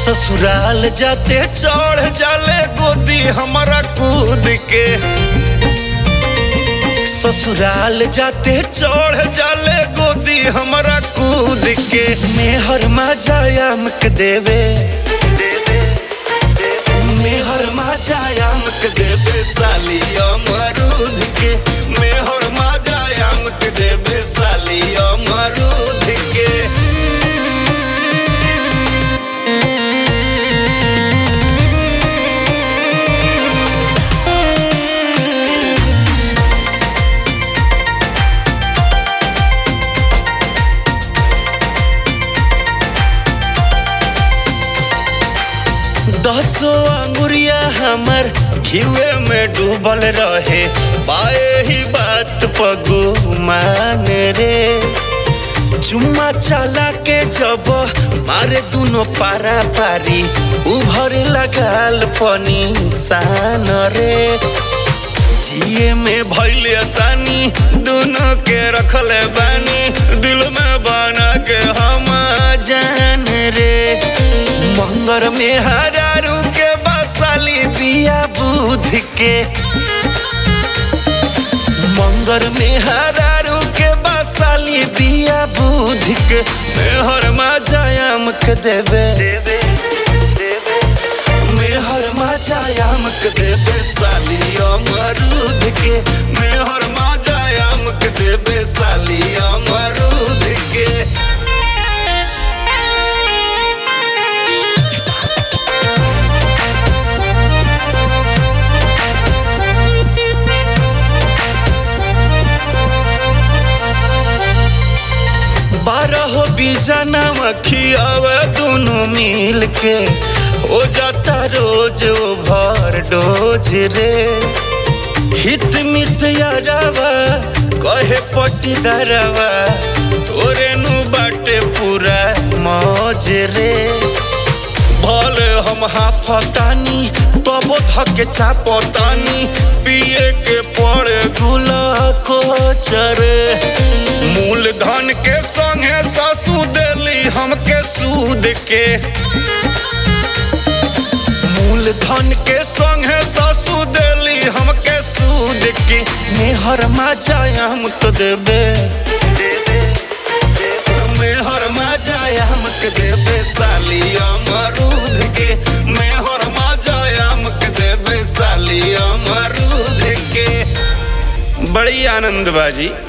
ससुराल जाते चढ़ जाले गोदी हमारा कूद के ससुराल जाते चढ़ जाले गोदी हमारा कूद के मेहर माजायाम के देवे मेहर माजायाम के देवे साली अमरूद के मेहर माजायाम के देवे साली अमरूद के दसो अंगुरिया हमर घिवे में डूबल रहे पाए ही बात पगो मान रे चुम्मा चला के जब मारे दुनो पारा पारी उभर लगाल पनी सान रे जिए में भैल आसानी दोनों के रखले बानी दिल में बना के हम जान रे मंगर में हरारू के बसाली बिया बुध के मंगर में हरारू के बसाली बिया बुध के मेहर माजायाम के देवे मेहर माजायाम के देवे साली अमरूद के मेहर माजायाम के देवे साली अमरूद के बारह बीजाना खियावे दोनों मिल के हो जाता रोज ओभर डोज रे हित मित यारावा कहे पटीदारवा तोरे नु बाटे पूरा मौज रे भले हम हाफतानी तबो धके चापतानी पिए के पड़े गुला को चरे मूल धन के संगे सासू देली हमके सूद के मूल धन के संगे सासू देली हमके सूद के मेहर माजायाम तो देबे मेहर माजायाम के देबे साली अमरूद के मेहर माजायाम के देबे साली अमरूद के बड़ी आनंद बाजी